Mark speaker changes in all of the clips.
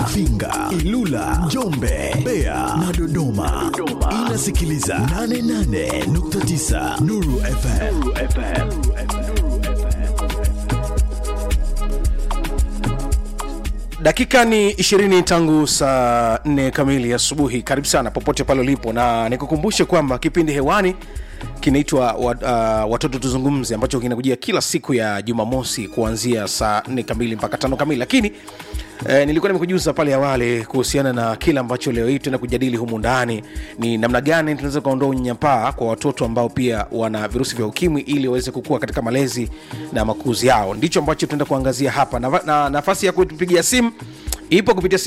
Speaker 1: Mafinga, Ilula, Njombe, Mbeya na Dodoma. Inasikiliza 88.9 Nuru FM. Nuru FM.
Speaker 2: dakika ni 20 tangu saa 4 kamili asubuhi karibu sana popote pale ulipo na nikukumbushe kwamba kipindi hewani kinaitwa wa, uh, watoto tuzungumze ambacho kinakujia kila siku ya jumamosi kuanzia saa 4 kamili mpaka tano kamili lakini Eh, nilikuwa nimekujuza pale awali kuhusiana na kile ambacho leo hii tuenda kujadili humu ndani ni namna gani tunaweza kuondoa unyanyapaa kwa watoto ambao pia wana virusi vya ukimwi ili waweze kukua katika malezi na makuzi yao ndicho ambacho tunaenda kuangazia hapa na, na nafasi ya kutupigia simu ipo kupitia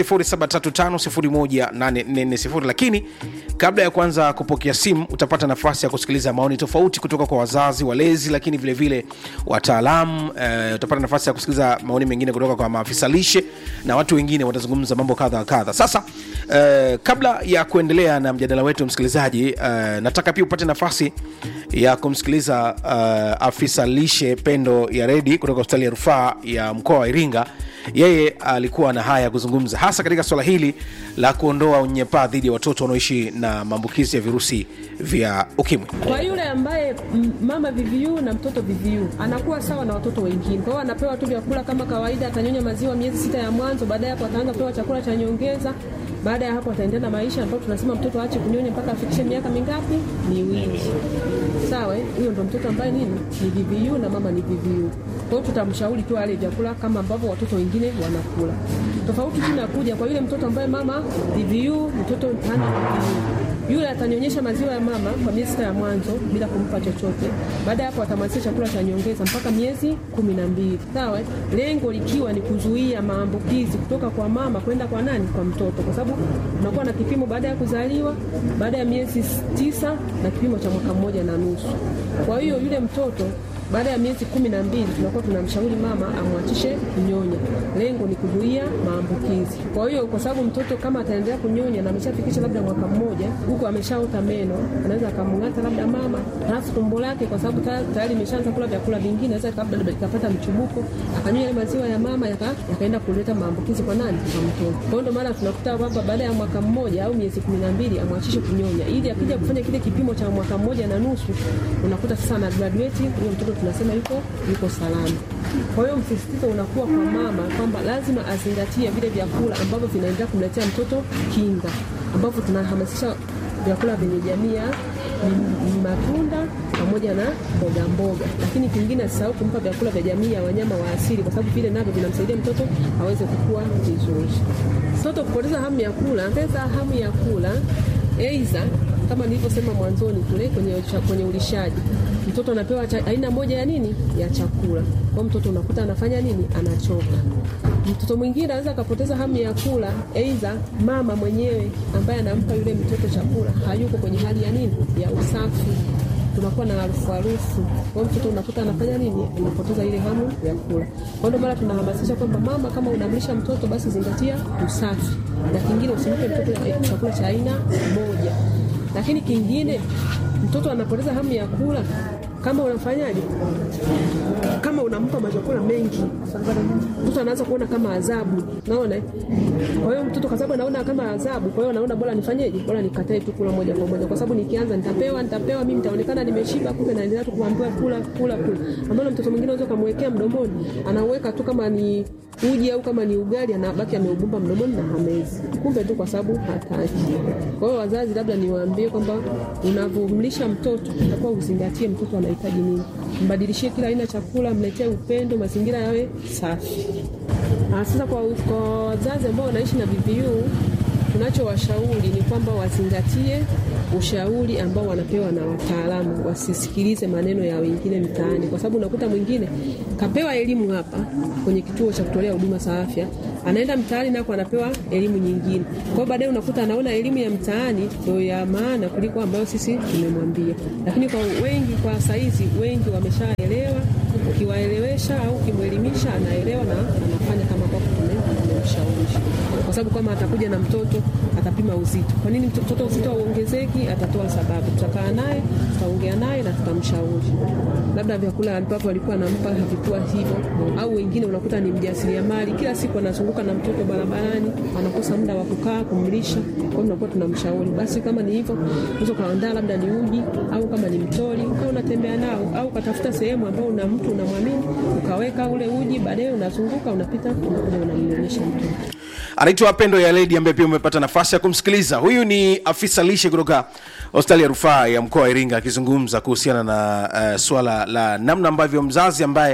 Speaker 2: 735 lakini kabla ya kuanza kupokea simu utapata nafasi ya kusikiliza maoni tofauti kutoka kwa wazazi walezi lakini vilevile wataalamu eh, utapata nafasi ya kusikiliza maoni mengine kutoka kwa maafisa lishe na watu wengine watazungumza mambo kadha wa kadha sasa eh, kabla ya kuendelea na mjadala wetu msikilizaji eh, nataka pia upate nafasi ya kumsikiliza uh, afisa lishe pendo ya redi kutoka hospitali ya rufaa ya mkoa wa iringa yeye alikuwa na haya ya kuzungumza hasa katika swala hili la kuondoa unyanyapaa dhidi ya watoto wanaoishi na maambukizi ya virusi vya ukimwi
Speaker 3: kwa yule ambaye m- mama VVU na mtoto VVU anakuwa sawa na watoto wengine. Kwa hiyo anapewa tu vyakula kama kawaida, atanyonya maziwa miezi sita ya mwanzo, baadaye hapo ataanza kupewa chakula cha nyongeza. Baada ya hapo ataendelea na maisha ambayo tunasema mtoto aache kunyonya mpaka afikishe miaka mingapi? Miwili. Sawa, eh? huyo ndo mtoto ambaye nini ni VVU na mama ni VVU. Kwa hiyo tutamshauri tu ale vyakula kama ambavyo watoto wengine wanakula. Tofauti tu inakuja kwa yule mtoto ambaye mama VVU, mtoto hana VVU yule atanyonyesha maziwa ya mama kwa miezi sita ya mwanzo bila kumpa chochote. Baada ya hapo atamwanzisha chakula cha nyongeza mpaka miezi kumi na mbili. Sawa, eh? lengo likiwa ni kuzuia maambukizi kutoka kwa mama kwenda kwa nani? Kwa mtoto, kwa sababu unakuwa na kipimo baada ya kuzaliwa, baada ya miezi tisa na kipimo cha mwaka mmoja na nusu. Kwa hiyo yule mtoto baada ya miezi kumi na mbili tunakuwa tunamshauri mama amwachishe kunyonya. Lengo ni kuzuia maambukizi. Kwa hiyo kwa sababu mtoto kama ataendelea kunyonya na ameshafikisha labda mwaka mmoja, huku ameshaota meno, anaweza akamng'ata labda mama, halafu tumbo lake kwa sababu ta- tayari imeshaanza kula vyakula vingine, anaweza labda ikapata mchubuko, akanyonya yale maziwa ya mama yaka- yakaenda kuleta maambukizi kwa nani? Kwa mtoto. Kwa hiyo ndio maana tunakuta kwamba baada ya mwaka mmoja au miezi kumi na mbili amwachishe kunyonya, ili akija kufanya kile kipimo cha mwaka mmoja na nusu, unakuta sasa ana graduate huyo mtoto tunasema yuko yuko salama. Kwa hiyo msisitizo unakuwa kwa mama kwamba lazima azingatie vile vyakula ambavyo vinaendelea kumletea mtoto kinga, ambavyo tunahamasisha vyakula vyenye jamii ya ni- ni matunda pamoja na mboga mboga, lakini kingine asisahau kumpa vyakula vya jamii ya wanyama wa asili, kwa sababu vile navyo vinamsaidia mtoto aweze kukua vizuri. Mtoto kupoteza hamu ya kula, pesa hamu ya kula aidha kama nilivyosema mwanzoni kule kwenye, cha- kwenye ulishaji mtoto anapewa cha, aina moja ya nini ya chakula kwa mtoto unakuta anafanya nini anachoka mtoto mwingine anaweza akapoteza hamu ya kula aidha mama mwenyewe ambaye anampa yule mtoto chakula hayuko kwenye hali ya nini ya usafi tunakuwa na harufu harufu kwa hiyo mtoto unakuta anafanya nini anapoteza ile hamu ya kula kwa ndio maana tunahamasisha kwamba mama kama unamlisha mtoto basi zingatia usafi na kingine usimpe mtoto eh, chakula cha aina moja lakini kingine mtoto anapoteza hamu ya kula kama unafanyaje kama unampa machakula mengi mtoto anaanza kuona kama adhabu naona eh? kwa hiyo mtoto kwa sababu anaona kama adhabu kwa hiyo anaona bora nifanyeje bora nikatae tu kula moja kwa moja kwa sababu nikianza nitapewa nitapewa mimi nitaonekana nimeshiba kumbe naendelea tu kuambiwa kula kula kula ambalo mtoto mwingine unaweza kumwekea mdomoni anauweka tu kama ni uji au kama ni ugali anabaki ameubumba mdomoni na hamezi kumbe tu kwa sababu hataki kwa hiyo wazazi labda niwaambie kwamba unavyomlisha mtoto utakuwa uzingatie mtoto anahitaji nini mbadilishie kila aina ya chakula mletee upendo mazingira yawe safi Ah, sasa kwa, kwa wazazi ambao wanaishi na VVU tunachowashauri ni kwamba wazingatie ushauri ambao wanapewa na wataalamu, wasisikilize maneno ya wengine mtaani, kwa sababu unakuta mwingine kapewa elimu hapa kwenye kituo cha kutolea huduma za afya, anaenda mtaani nako anapewa elimu nyingine. Kwa hiyo baadaye unakuta anaona elimu ya mtaani ndio ya maana kuliko ambayo sisi tumemwambia. Lakini kwa wengi, kwa saizi wengi wameshaelewa, ukiwaelewesha au ukimwelimisha anaelewa na anafanya kama ambavyo tume- tumemshauri. Kwa kwa sababu kama atakuja na mtoto atapima uzito. Kwa nini mtoto uzito hauongezeki? Atatoa sababu. Tutakaa naye, tutaongea naye na tutamshauri, labda vyakula ambavyo alikuwa anampa havikuwa hivyo, au wengine unakuta ni mjasiriamali, kila siku anazunguka na mtoto barabarani, anakosa muda wa kukaa kumlisha. Kwa hiyo tunakuwa tunamshauri, basi kama ni hivyo, unaweza ukaandaa labda ni uji au kama ni mtori, ukawa unatembea nao, au ukatafuta sehemu ambayo una mtu unamwamini, ukaweka ule uji, baadaye unazunguka, unapita, unakuja unamnyonyesha mtoto.
Speaker 2: anaitwa pendo ya ledi ambaye pia umepata nafasi ya kumsikiliza huyu ni afisa lishe kutoka hospitali ya rufaa ya mkoa wa iringa akizungumza kuhusiana na uh, swala la namna ambavyo mzazi ambaye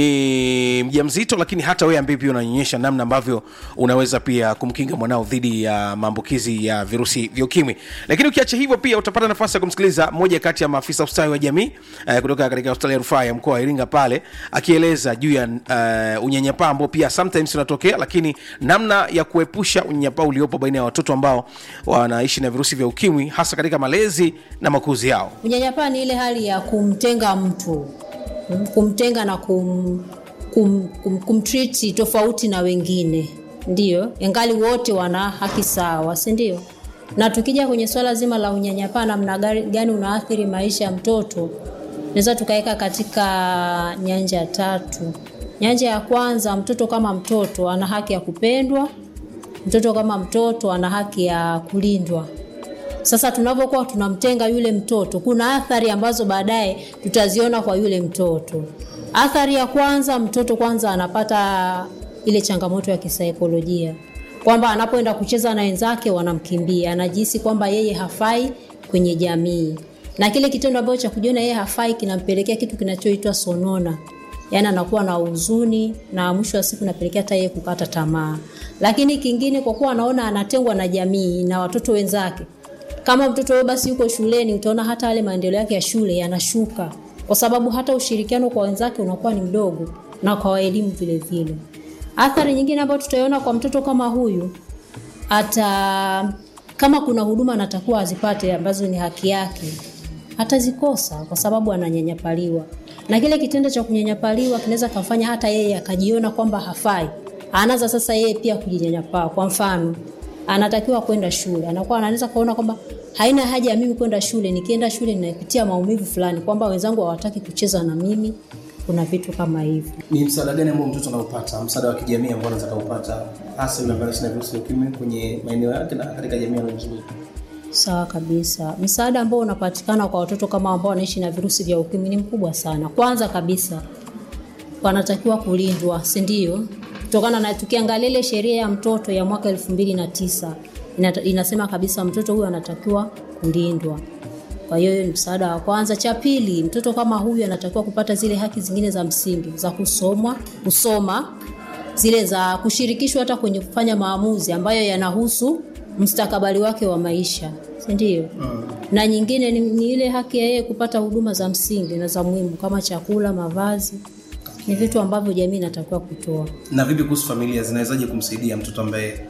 Speaker 2: ni mjamzito lakini hata wewe ambaye pia unanyonyesha namna ambavyo unaweza pia kumkinga mwanao dhidi ya maambukizi ya virusi vya ukimwi lakini ukiacha hivyo pia utapata nafasi ya kumsikiliza moja kati ya maafisa ustawi wa jamii uh, kutoka katika hospitali ya rufaa ya mkoa wa iringa pale akieleza juu ya uh, unyanyapaa ambao pia sometimes unatokea lakini namna ya kuepusha unyanyapaa uliopo baina ya watoto ambao wanaishi na virusi vya ukimwi hasa katika malezi na makuzi yao
Speaker 4: Unyanyapaa ni ile hali ya kumtenga mtu, kumtenga na kum, kum, kum, kumtriti tofauti na wengine, ndiyo, ingali wote wana haki sawa, si ndio? Na tukija kwenye swala zima la unyanyapaa, namna gani gani unaathiri maisha ya mtoto, naweza tukaweka katika nyanja tatu. Nyanja ya kwanza, mtoto kama mtoto ana haki ya kupendwa. Mtoto kama mtoto ana haki ya kulindwa. Sasa tunavyokuwa tunamtenga yule mtoto, kuna athari ambazo baadaye tutaziona kwa yule mtoto. Athari ya kwanza, mtoto kwanza anapata ile changamoto ya kisaikolojia kwamba anapoenda kucheza na wenzake wanamkimbia, anajihisi kwamba yeye hafai kwenye jamii, na kile kitendo ambacho cha kujiona yeye hafai kinampelekea kitu kinachoitwa sonona, yaani anakuwa na huzuni na mwisho wa siku napelekea hata yeye kukata tamaa. Lakini kingine, kwa kuwa anaona anatengwa na jamii na watoto wenzake, kama mtoto huyo basi yuko shuleni, utaona hata yale maendeleo yake ya shule yanashuka, kwa sababu hata ushirikiano kwa wenzake unakuwa ni mdogo, na kwa elimu vile vile. Athari nyingine ambayo tutaiona kwa mtoto kama huyu, ata kama kuna huduma anatakuwa azipate ambazo ni haki yake, hatazikosa kwa sababu ananyanyapaliwa, na kile kitendo cha kunyanyapaliwa kinaweza kumfanya hata yeye akajiona kwamba hafai, anaanza sasa yeye pia kujinyanyapaa. Kwa mfano, anatakiwa kwenda shule, anakuwa anaweza kuona kwamba haina haja ya mimi kwenda shule, nikienda shule ninapitia maumivu fulani, kwamba wenzangu hawataki kucheza na mimi, kuna vitu kama hivyo.
Speaker 2: ni msaada gani ambao mtoto anaupata msaada wa kijamii ambao anaweza kaupata hasa yule ambaye anaishi na virusi vya ukimwi kwenye maeneo yake na katika jamii anayozunguka
Speaker 4: Sawa kabisa. Msaada ambao unapatikana kwa watoto kama ambao wanaishi na virusi vya ukimwi ni mkubwa sana. Kwanza kabisa wanatakiwa kulindwa, si ndio? Kutokana na tukiangalia ile sheria ya mtoto ya mwaka elfu mbili na tisa ina, inasema kabisa mtoto huyu anatakiwa kulindwa. Kwa hiyo hiyo ni msaada wa kwanza. Cha pili, mtoto kama huyu anatakiwa kupata zile haki zingine za msingi za kusomwa, kusoma, zile za kushirikishwa hata kwenye kufanya maamuzi ambayo yanahusu mustakabali wake wa maisha, si ndio? Mm. Na nyingine ni, ni ile haki ya yeye kupata huduma za msingi na za muhimu kama chakula, mavazi. Ni vitu ambavyo jamii inatakiwa kutoa.
Speaker 2: na vipi kuhusu familia zinawezaje kumsaidia mtoto ambaye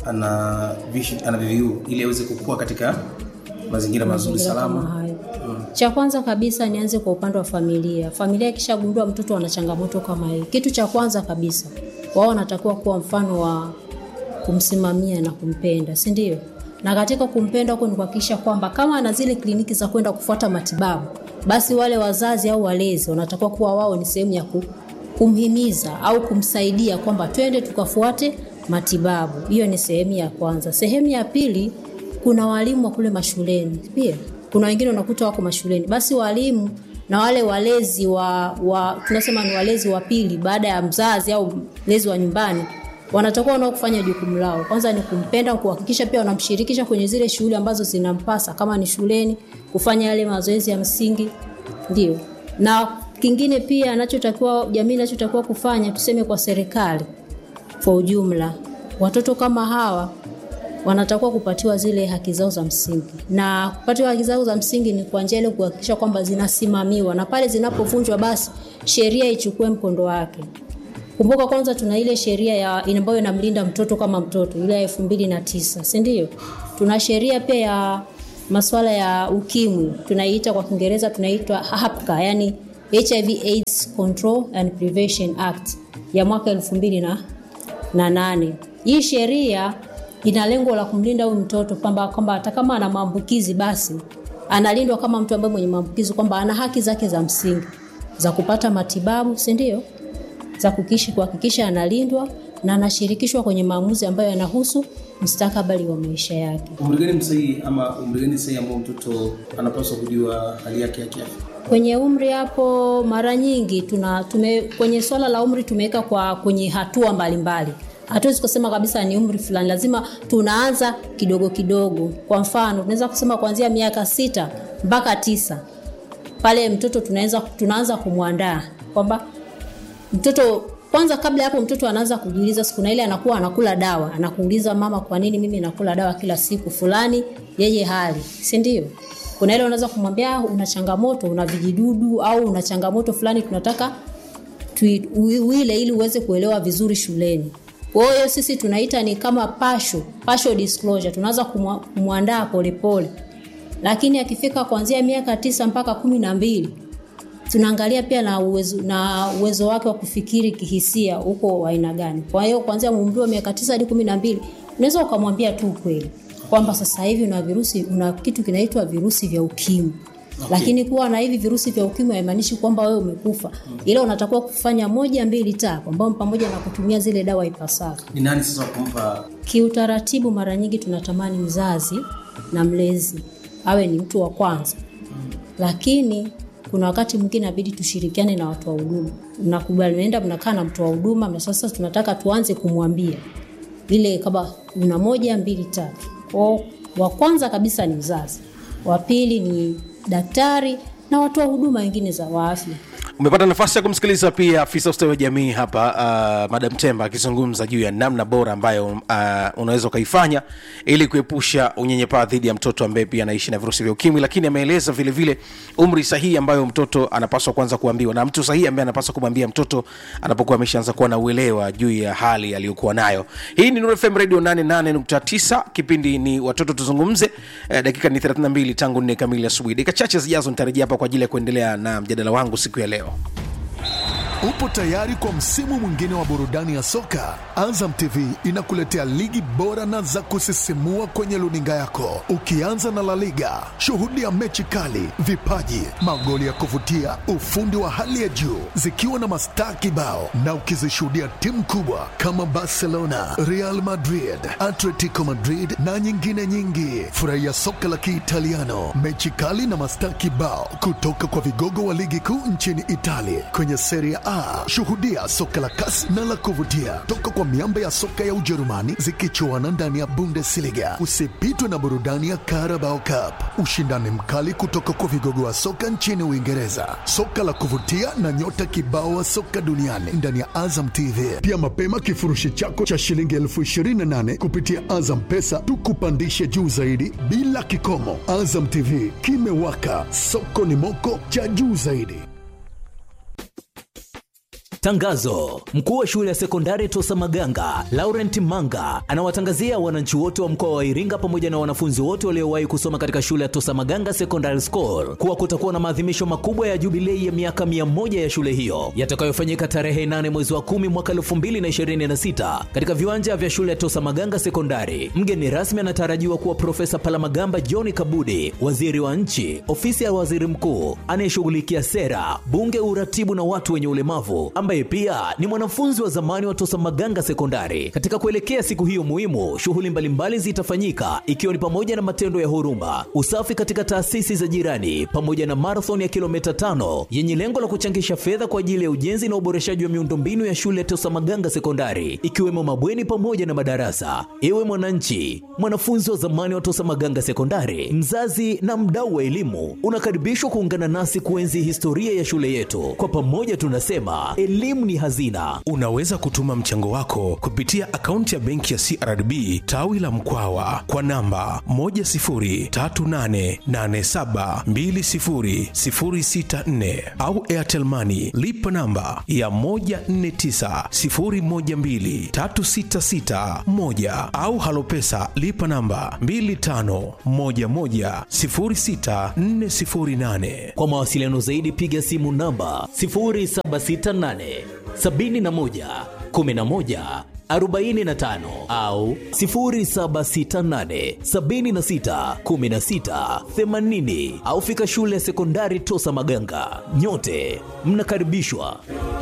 Speaker 2: ana vishi- ana VVU ili aweze kukua katika mazingira mazuri
Speaker 4: mazingira kama
Speaker 2: salama
Speaker 4: hayo. Cha kwanza kabisa nianze kwa upande wa familia. Familia ikishagundua mtoto ana changamoto kama hii, kitu cha kwanza kabisa wao wanatakiwa kuwa mfano wa kumsimamia na kumpenda, si ndio? Na katika kumpenda huko ni kuhakikisha kwamba kama ana zile kliniki za kwenda kufuata matibabu, basi wale wazazi au walezi wanatakiwa kuwa wao ni sehemu ya ku, kumhimiza au kumsaidia kwamba twende tukafuate matibabu. Hiyo ni sehemu ya kwanza. Sehemu ya pili, kuna walimu wa kule mashuleni pia. Kuna wengine unakuta wako mashuleni, basi walimu na wale walezi wa, wa tunasema ni walezi wa pili baada ya mzazi au mlezi wa nyumbani wanatakiwa nao kufanya jukumu lao. Kwanza ni kumpenda, kuhakikisha pia wanamshirikisha kwenye zile shughuli ambazo zinampasa, kama ni shuleni, kufanya yale mazoezi ya msingi, ndio. Na kingine pia anachotakiwa jamii inachotakiwa kufanya, tuseme kwa serikali kwa ujumla, watoto kama hawa wanatakiwa kupatiwa zile haki zao za msingi, na kupatiwa haki zao za msingi ni kwa njia ile kuhakikisha kwamba zinasimamiwa, na pale zinapovunjwa, basi sheria ichukue mkondo wake. Kumbuka kwanza tuna ile sheria ya ambayo inamlinda mtoto kama mtoto ile ya elfu mbili na tisa si ndio? Tuna sheria pia ya masuala ya ukimwi tunaiita kwa Kiingereza tunaitwa HAPCA, yani HIV AIDS Control and Prevention Act ya mwaka elfu mbili na, na nane. Hii sheria ina lengo la kumlinda huyu mtoto kwamba kwamba hata kama ana maambukizi basi analindwa kama mtu ambaye mwenye maambukizi kwamba ana haki zake za msingi za kupata matibabu si ndio za kukishi kuhakikisha analindwa na anashirikishwa kwenye maamuzi ambayo yanahusu mustakabali wa maisha yake
Speaker 5: umri gani msahihi ama umri gani sahihi ambao mtoto anapaswa kujua hali yake ya kiafya
Speaker 4: kwenye umri hapo mara nyingi tuna tume, kwenye swala la umri tumeweka kwa kwenye hatua mbalimbali hatuwezi kusema kabisa ni umri fulani lazima tunaanza kidogo kidogo kwa mfano tunaweza kusema kuanzia miaka sita mpaka tisa pale mtoto tunaweza tunaanza kumwandaa kwamba mtoto kwanza kabla ya hapo mtoto anaanza kujiuliza siku na ile anakuwa anakula dawa anakuuliza mama kwa nini mimi nakula dawa kila siku fulani yeye hali si ndio kuna ile unaweza kumwambia "Ah, una changamoto una vijidudu au una changamoto fulani tunataka tui- ui- uile ili uweze kuelewa vizuri shuleni kwa hiyo sisi tunaita ni kama pasho pasho disclosure tunaanza kumwa- kumwandaa polepole lakini akifika kuanzia miaka tisa mpaka kumi na mbili tunaangalia pia na uwezo, na uwezo wake wa kufikiri kihisia huko wa aina gani kwa hiyo kuanzia umri wa miaka tisa hadi kumi na mbili unaweza ukamwambia tu ukweli kwamba sasa hivi una virusi una kitu kinaitwa virusi vya ukimwi okay. lakini kuwa na hivi virusi vya ukimwi haimaanishi kwamba wewe umekufa ila unatakiwa kufanya moja mbili tatu ambao pamoja na kutumia zile dawa ipasavyo
Speaker 5: ni nani sasa wa kumpa
Speaker 4: kiutaratibu mara nyingi tunatamani mzazi na mlezi awe ni mtu wa kwanza lakini kuna wakati mwingine inabidi tushirikiane na watu wa huduma mnakubali naenda mnakaa na mtu wa huduma na sasa tunataka tuanze kumwambia ile kama una moja mbili tatu kwao wa kwanza kabisa ni mzazi wa pili ni daktari na watu wa huduma wengine za wa afya
Speaker 2: umepata nafasi ya kumsikiliza pia afisa ustawi wa jamii hapa uh, madam temba akizungumza juu ya namna bora ambayo uh, unaweza ukaifanya ili kuepusha unyenyepaa dhidi ya mtoto ambaye pia anaishi na virusi vya ukimwi lakini ameeleza vile vile umri sahihi ambayo mtoto anapaswa kwanza kuambiwa na mtu sahihi ambaye anapaswa kumwambia mtoto anapokuwa ameshaanza kuwa na uelewa juu ya hali aliyokuwa nayo hii ni Nuru fm radio 88.9 kipindi ni watoto tuzungumze eh, dakika ni 32 tangu nne kamili asubuhi dakika chache zijazo nitarejea hapa kwa ajili ya kuendelea na mjadala wangu siku ya leo
Speaker 1: Upo tayari kwa msimu mwingine wa burudani ya soka? Azam TV inakuletea ligi bora na za kusisimua kwenye luninga yako, ukianza na La Liga. Shuhudia mechi kali, vipaji, magoli ya kuvutia, ufundi wa hali ya juu, zikiwa na mastaa kibao, na ukizishuhudia timu kubwa kama Barcelona, Real Madrid, Atletico Madrid na nyingine nyingi. Furahia soka la Kiitaliano, mechi kali na mastaa kibao kutoka kwa vigogo wa ligi kuu nchini Italia kwenye Serie A. Shuhudia soka la kasi na la kuvutia toka kwa miamba ya soka ya Ujerumani zikichuana ndani ya Bundesliga. Usipitwe na burudani ya Carabao Cup, ushindani mkali kutoka kwa vigogo wa soka nchini Uingereza, soka la kuvutia na nyota kibao wa soka duniani ndani ya Azam TV. Pia mapema kifurushi chako cha shilingi elfu ishirini na nane kupitia Azam Pesa tukupandishe juu zaidi bila kikomo. Azam TV kimewaka, soko ni moko cha juu zaidi.
Speaker 6: Tangazo: mkuu wa shule ya sekondari Tosa Maganga Laurent Manga anawatangazia wananchi wote wa mkoa wa Iringa pamoja na wanafunzi wote waliowahi kusoma katika shule ya Tosa Maganga Secondary School kuwa kutakuwa na maadhimisho makubwa ya jubilei ya miaka mia moja ya shule hiyo yatakayofanyika tarehe 8 mwezi wa 10 mwaka 2026 katika viwanja vya shule ya Tosa Maganga Sekondari. Mgeni rasmi anatarajiwa kuwa Profesa Palamagamba John Kabudi, waziri wa nchi, ofisi ya waziri mkuu anayeshughulikia sera, bunge, uratibu na watu wenye ulemavu ambaye pia ni mwanafunzi wa zamani wa Tosa Maganga Sekondari. Katika kuelekea siku hiyo muhimu, shughuli mbalimbali zitafanyika ikiwa ni pamoja na matendo ya huruma, usafi katika taasisi za jirani, pamoja na marathon ya kilomita tano yenye lengo la kuchangisha fedha kwa ajili ya ujenzi na uboreshaji wa miundombinu ya shule ya Tosa Maganga Sekondari, ikiwemo mabweni pamoja na madarasa. Ewe mwananchi, mwanafunzi wa zamani wa Tosa Maganga Sekondari, mzazi na mdau wa elimu, unakaribishwa kuungana nasi kuenzi historia ya shule yetu. Kwa pamoja tunasema elimu ni hazina.
Speaker 2: unaweza kutuma mchango wako kupitia akaunti ya benki ya crdb tawi la mkwawa kwa namba 10388720064 au airtelmani lipa namba ya 1490123661 au halopesa lipa namba 25110648
Speaker 6: Kwa mawasiliano zaidi piga simu namba 0768 71 11 45 au 0768 76 16 80 au fika shule ya sekondari Tosa Maganga. Nyote mnakaribishwa.